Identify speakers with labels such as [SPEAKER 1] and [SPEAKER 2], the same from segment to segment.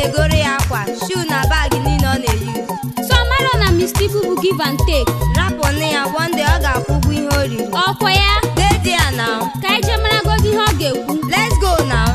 [SPEAKER 1] na-egoro ya akwa shuu na baagị niile ọ na-eyi
[SPEAKER 2] so mara na mistipu bụ give and take
[SPEAKER 1] rapụnụ ya wonde ọ ga-akwụ ụgwọ ihe o riri
[SPEAKER 2] ọkwa ya
[SPEAKER 1] dedi ya now
[SPEAKER 2] ka anyị jee maragozi ihe ọ ga-ekwu
[SPEAKER 1] let's go now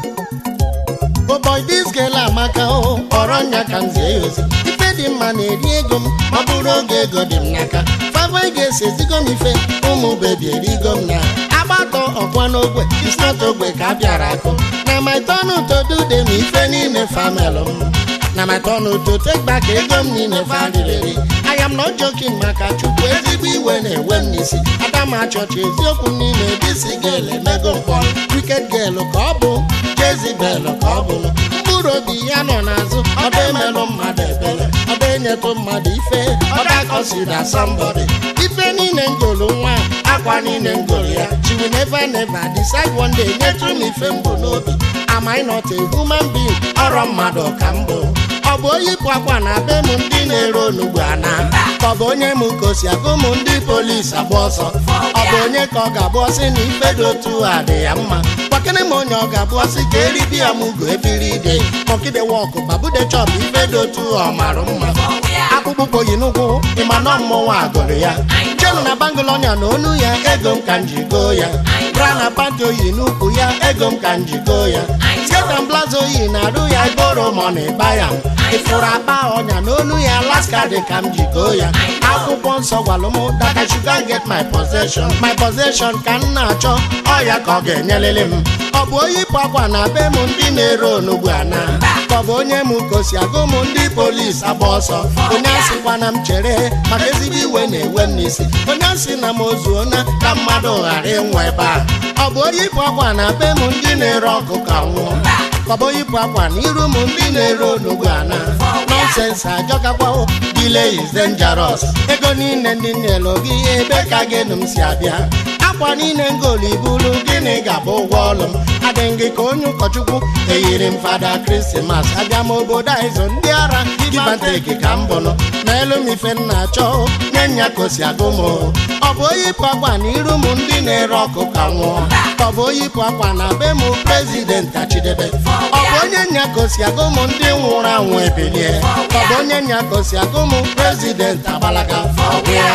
[SPEAKER 3] Oh boy, this girl amaka o kpọrọ nya ka m zie ya ozi ife dị mma na-eri ego m ma ọ bụrụ oge ego dị m n'aka fava ga-esi ezigo m ife ụmụ bebi erigo m na agbatọ ọkwa n'ogwe isnot ogbe ka a bịara akụ na my turn to do them ife niile famel m na my turn to take back ego m niile faririri I am not joking maka chukwu ezigbo iwe na-ewe m n'isi adama chọọchị eziokwu m niile disi gel emego mkpọ wicked girl ka ọ bụ Jezibel ka ọ bụ mkpụrụ obi ya nọ n'azụ ọba emelụ mmadụ ebele ọba enyetụ mmadụ ife ọba kọsida somebody ife niile ngolu nwa akwa niile ngolu ya she will never never decide one day nyetụ m ife mbụ n'obi am I not a human being ọrọ mmadụ ka m bụ ọ bụ onye ịpụ akwa na be m ndị na-ere onugbu ana ka ọ bụ onye m kosi agụ m ndị polisi agba ọsọ ọ bụ onye ka ọ ga-abụ ọsị na ife dị otu a dị ya mma gbakene m onye ọ ga-abụ ọsị ka eribi ya m ugo ebiri ide mọkide wọkụ babude chọp ife dị otu ọ mara mma akpụkpọ yi n'ụkwụ ịma nọ mmọnwụ agụrụ ya jenu na bangụl ọnya na onu ya ego m ka m ji goo ya bra na panti oyi n'ukwu ya ego m ka m ji goo ya sketa blaza oyi na-arụ ya iboro mọna ịba ya ịfụrụ akpa ọnya n'onu ya alaska dị ka m ji goo ya akwụkwọ nsọ gwalụ m that I should go and get my possession my possession ka m na-achọ ọya ka ọ ga-enyelele m ọ bụ onye ịpụ akwa na be m ndị na-ere onugbu ana ka ọ bụ onye m kosi agụ m ndị polisi agba ọsọ onye asịkwa na m chere maka ezigbo iwe na-ewe m n'isi onye asị na m ozuona ka mmadụ ghara ịnwụ ebe a ọ bụ onye ịpụ akwa na be m ndị na-ere ọkụ ka nwụọ ka ọ bụ onye ịpụ akwa na iru m ndị na-ere onugbu ana nọnsensị ajọkakwaho delay is dangerous ego niile ndị nyelu gị ebe ka gịnụ m si abịa akwa niile ngolu ibulu gịnị ga-abụ ụgwọ ọlụ m adịghị gị ka onye ụkọchukwu eyiri m fada krismas abịa m obodo a ịzụ ndị ara gibanteki ka m bụnụ ma elu m ife m na-achọ nye nya kosi agụ m ọ bụ onye ịpụ akwa na iru m ndị na-ere ọkụ ka nwụọ ka ọ bụ onye ịpụ akwa na be m prezident achidebe ọ bụ onye nya kosi agụ m ndị nwụrụ anwụ ebilie ka ọ bụ onye nya kosi agụ m prezident agbalaga ọgwụ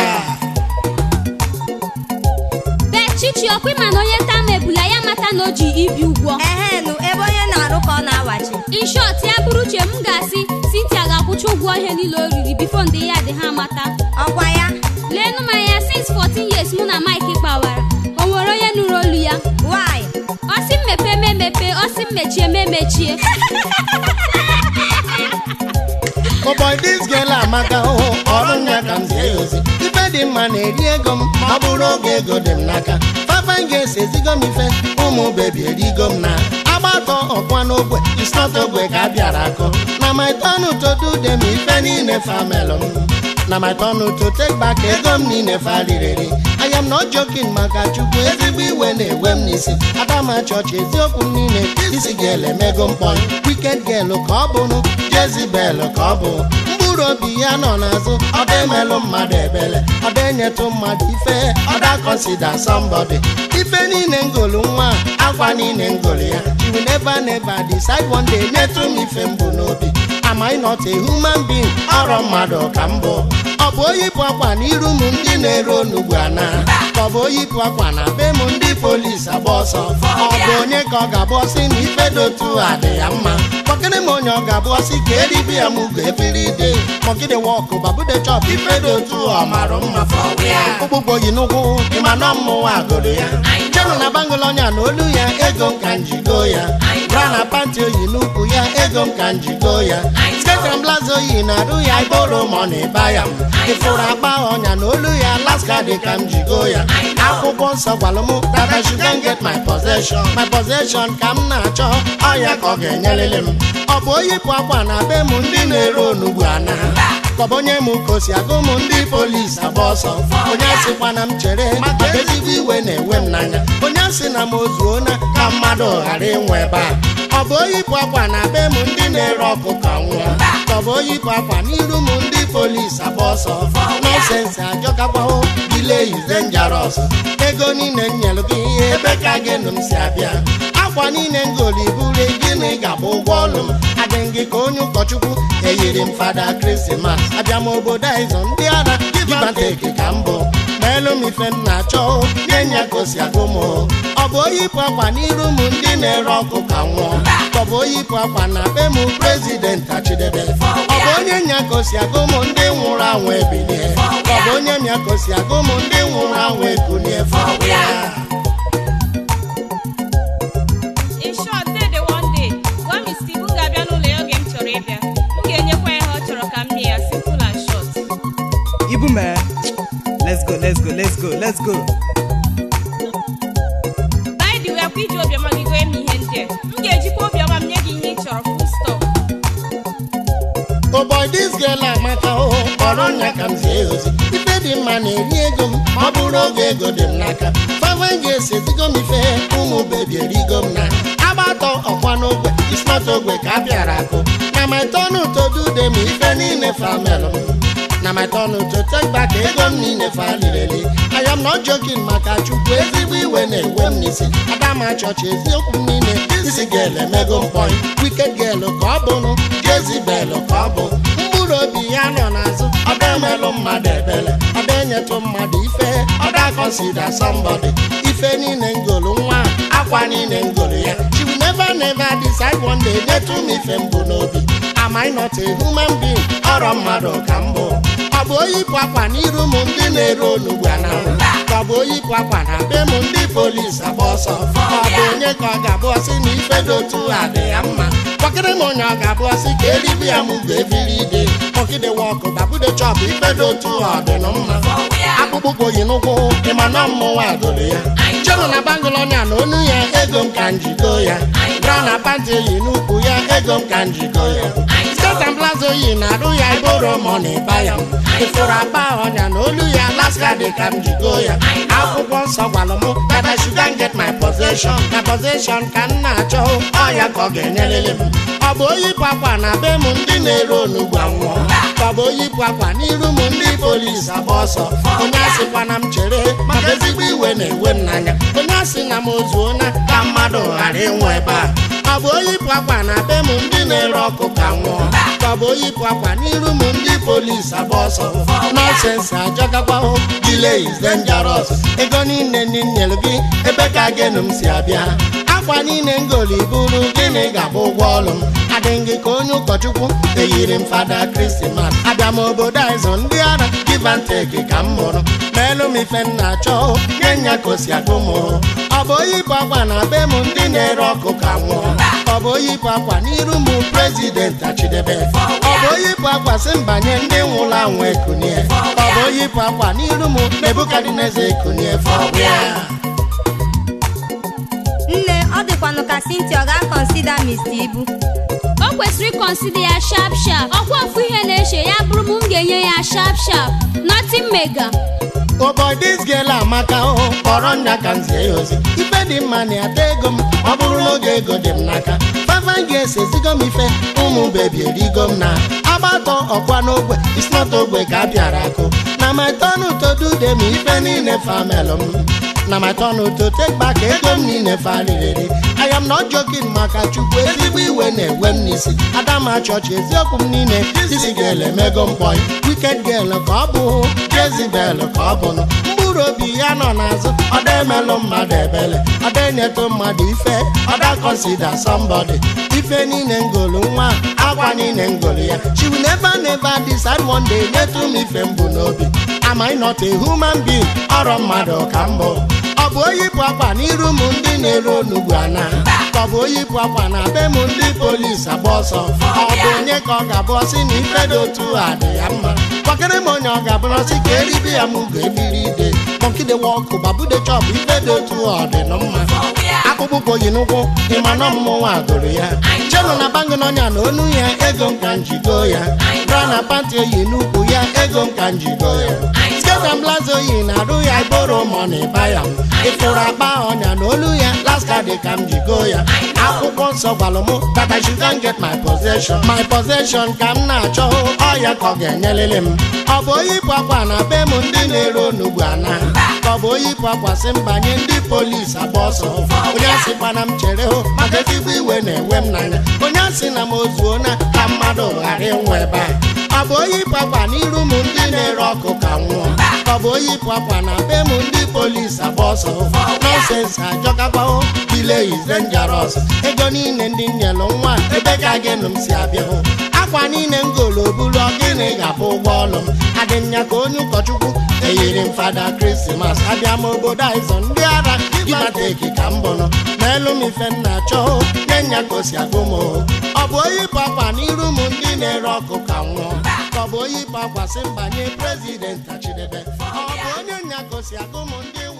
[SPEAKER 2] bee chichi ọkwa ịma na onye taa ma ebula ya mata na o ji ibi ụgwọ
[SPEAKER 1] ehenụ ebe onye na-arụ ka ọ na-awachi
[SPEAKER 2] in short ya bụrụ uche m ga-asị Cynthia ga-akwụcha ụgwọ ihe niile o riri bifo ndị ya dị ha mata
[SPEAKER 1] ọkwa ya
[SPEAKER 2] leenụ m anya since 14 years mụ na Mike kpawara o nwere onye nụrụ olu ya
[SPEAKER 1] why
[SPEAKER 2] ọsị m mepee m emepe ọsị m mechie m emechie
[SPEAKER 3] Oh boy, this girl amaka hụ ọrụ nya ka m zie ya ozi ife dị mma na-eri ego m ma ọ bụrụ oge ego dị m n'aka fafa ga-esi ezigo m ife ụmụ bebi erigo m na agbatọ ọkwa n'ogwe isnọt ogwe ka a bịara akụ na my turn to do them ife niile famelụ m na my turn to take back ego m niile faririri I am not joking maka chukwu ezigbo iwe na-ewe m n'isi adama chọọchị eziokwu m niile isi gel emego mkpọrọ wicked girl ka ọ bụrụ Jezibel ka ọ bụ mkpụrụ obi ya nọ n'azụ ọda emelụ mmadụ ebele ọda enyetụ mmadụ ife ọda kọnsida somebody ife niile ngolu nwa akwa niile ngolu ya she will never never decide one day nyetụ m ife mbụ n'obi am I not a human being ọrọ mmadụ ka m bụ ọ bụ onye ịpụ akwa n'iru m ndị na-ere onugbu ana ka ọ bụ onye ịpụ akwa na be m ndị polisi agba ọsọ ọ bụ onye ka ọ ga-abụ ọsị na ife dị otu a dị ya mma kpọkịrị m onye ọ ga-abụ ọsị ka eribi ya m ugo ebiri ide mọgide wọkụ babude chọp ife dị otu ọ mara mma ụgbụgbọ yi n'ụkwụ ịma nọ mmụọ agụrụ ya jenu na bangụl ọnya na olu ya ego m ka m jigo ya bra na panti oyi n'ukwu ya ego m ka m jigo ya sketram blaza oyi na-arụ ya iboro mọna ịba ya ịfụrụ akpa ọnya na olu ya alaska dị ka m jigo ya akwụkwọ nsọ gwalụ m that I should go and get my possession my possession ka m na-achọ ọya ka ọ ga-enyelele m ọ bụ onye ịpụ akwa na be m ndị na-ere onugbu ana ka ọ bụ onye m kosi agụ m ndị polisi agba ọsọ onye asịkwa na m chere maka ezigbo iwe na-ewe m n'anya onye asị na m ozuona ka mmadụ ghara ịnwe ebe a ọ bụ onye ịpụ akwa na be m ndị na-ere ọkụ ka nwụọ ka ọ bụ onye ịpụ akwa n'iru m ndị polisi agba ọsọ nọsensị ajọkakwaho delay is dangerous ego niile m nyelụ gị ebe ka gịnụ m si abịa akwa niile ngoli buru gịnị ga-abụ ụgwọ ọlụ m adịghị gị ka onye ụkọchukwu eyiri m fada krismas abịa m obodo a ịzụ ndị ara gibanteki ka mbụ ma elu m ife m na-achọ nye nya ka o si agụ m ọ bụ oyipụ akwa n'iru m ndị na-ere ọkụ ka nwụọ ka ọ bụ oyipụ akwa na be m prezident achidebe ọ bụ onye nya ka o si agụ m ndị nwụrụ anwụ ebilie ka ọ bụ onye nya ka o si agụ m ndị nwụrụ anwụ ekunie fọwịa
[SPEAKER 4] In short, day the one day, gwa Mr. Ibu ga-abịa n'ụlọ ya oge m chọrọ ịbịa. M ga-enyekwa ya ihe ọ chọrọ ka m nye ya simple and short.
[SPEAKER 5] Ibu man. Let's go, let's go, let's go, let's go.
[SPEAKER 4] By the way, akwa iji obiọma gị gwa m ihe ndị a. M ga-ejikwa obiọma m nye gị ihe ị chọrọ full stop.
[SPEAKER 3] Oh boy, this girl amaka o kpọrọ nya ka m zie ya ozi ife dị mma na-eri ego m ma ọ bụrụ oge ego dị m n'aka fava ga-esi ezigo m ife ụmụ bebi erigo m na agbatọ ọkwa n'ogwe isnọt ogwe ka a bịara akụ na my turn to do them ife niile famel m na my turn to take back ego m niile fa lireli I am not joking maka chukwu ezigbo iwe na-ewe m n'isi adama chọọchị eziokwu m niile isi gel emego m point wicked girl ka ọ bụrụ jezibel ka ọ bụ mkpụrụ obi ya nọ n'azụ ọda emelụ mmadụ ebele ọda enyetụ mmadụ ife ọda consider somebody ife niile ngolu nwa akwa niile ngolu ya she will never never decide one day nyetụ m ife mbụ n'obi am I not a human being ọrọ mmadụ ka m bụ ọ bụ oyipụ akwa n'iru m ndị na-ere onugbu a na ka ọ bụ oyipụ akwa na be m ndị polis agba ọsọ ọ bụ onye ka ọ ga-abụ ọsị na ife dị otu a dị ya mma kpọkịrị m onye ọ ga-abụ ọsị ka eribi ya m ga ebiri ide kpọkịde wọkụ babude chọpụ ife dị otu a ọ dị nụ mma akpụkpọ ụkwụ yi n'ụkwụ ịma na mmụnwa agụrụ ya chọrọ na bangolonia na onu ya ego m ka njigo ya bra na panti eyi n'ukwu ya ego m ka njigo ya skatan plaza oyi na-arụ ya iboro mọni baya ịfụrụ akpa ọnya na olu ya laska dị ka m jigo ya akwụkwọ nsọ gwalụ m that I should go and get my possession na possession ka m na-achọ ọ ya ka ọ ga-enyelele m ọ bụ oyipụ akwa na be m ndị na-ere onugbu anwụọ ka ọ bụ oyipụ akwa n'iru m ndị polis agba ọsọ onye asịkwa na m chere maka ezigbo iwe na-ewe m n'anya onye asị na m ozuo na ka mmadụ ghara ịnwụ ebe a ọ bụ oyipụ akwa na be m ndị na-ere ọkụ ka nwụọ ka ọ bụ oyipụ akwa n'iru m ndị polis agba ọsọ nọsensị ajọgakwa delay is dangerous ego niile ndị m nyere gị ebe ka gịnụ m si abịa akwa niile ngoli buru gịnị ga-abụ ụgwọ ọlụ m adịghị gị ka onye ụkọchukwu eyiri m fada krismas abịa m obodo a ịzụ ndị ara give and take ka m mụrụ ma elu m ife m na-achọ nye nya ka o si agụ m ọ bụ oyipụ akwa na be m ndị na-ere ọkụ ka nwụọ ọ bụ oyipụ akwa n'iru m prezident achidebe ọ bụ oyipụ akwa si mbanye ndị nwụrụ anwụ ekunie ọ bụ oyipụ akwa n'iru m nebukadneza ekunie fọbịa
[SPEAKER 1] nne ọ dịkwanụ ka Cynthia ọ ga-akọnsida Mr. Ibu
[SPEAKER 2] o kwesịrị ịkọnsida ya sharp sharp ọkwa ofu ihe na-eche ya bụrụ m m ga-enye ya sharp sharp nothing mega
[SPEAKER 3] Oh boy, this girl amaka o kpọrọ nna ka m zie ya ozi ife dị mma na ata ego m ọ bụrụ n'oge ego dị m n'aka fafa ga-esi ezigo m ife ụmụ bebi erigo m na agbatọ ọkwa n'ogbe isnọt ogbe ka a bịara akụ na my turn to do them ife niile famelụ m na my turn to take back ego m niile faliriri I am not joking maka chukwu ezigbo iwe na-ewe m n'isi adama chọọchị eziokwu m niile isi ga-ele mego mkpọị wicked girl ka ọ bụ Jezibel ka ọ bụnụ mkpụrụ obi ya nọ n'azụ ọda emelụ mmadụ ebele ọda enyetụ mmadụ ife ọda consider somebody ife niile ngolu nwa akwa niile ngolu ya she will never never decide one day nyetụ m ife mbụ n'obi am I not a human being ọrọ mmadụ ka mbụ ọ bụ oyipụ akwa n'iru m ndị na-ere onugbu ana ka ọ bụ oyipụ akwa na be m ndị polis agba ọsọ ọ bụ onye ka ọ ga-abụ ọsị na ife dị otu a dị ya mma kpọkịrị m onye ọ ga-abụrụ ọsị ka eribi ya m ga-ebiri ide kpọkịde wọkụ babude chọpụ ife dị otu a ọ dị nụ mma akpụkpọ ụkwụ yi n'ụkwụ ịma na mmụnwa agụrụ ya chenụ na bangụ n'ọnya na onu ya ego m ka njigo ya bra na panti eyi n'ukwu ya ego m ka njigo ya Eze Blaze oyi na-arụ ya iboro money buy am ịfụrụ akpa ọnya na olu ya last card ka m ji go ya akwụkwọ nsọ gwalụ m that I should go and get my possession my possession ka m na-achọ ọ ya ka ọ ga-enyelele m ọ bụ onye ịpụ akwa na be m ndị na-ere onugbu ana ka ọ bụ onye ịpụ akwa sị m banye ndị polisi agba ọsọ onye asịkwana m chere hụ maka ezigbo iwe na-ewe m n'anya onye asị na m ozuo na ka mmadụ ghara ịnwụ ebe a ọ bụ onye ịpụ akwa n'iru m ndị na-ere ọkụ ka nwụọ ka ọ bụ onye ịpụ akwa na be m ndị polisi agba ọsọ nọsens ajọgabao dile is dangerous ego niile ndị nyelụ nwa ebe ka gịnụ m si abịa hụ akwa niile m golo buru ọgịnị ga-abụ ụgwọ ọlụ m adị m ya ka onye ụkọchukwu eyiri m fada krismas abịa m obodo aịzọ ndị ara gibateki ka m bụrụ n'elu m ife m na-achọ nye nya ka o si agụ m ọ bụ onye ịpụ akwa n'iru m ndị na-ere ọkụ ka nwụọ ka ọ bụ onye ịpụ akwa sị mbanye prezident achidebe ọ bụ onye nya ka o si agụ m ndị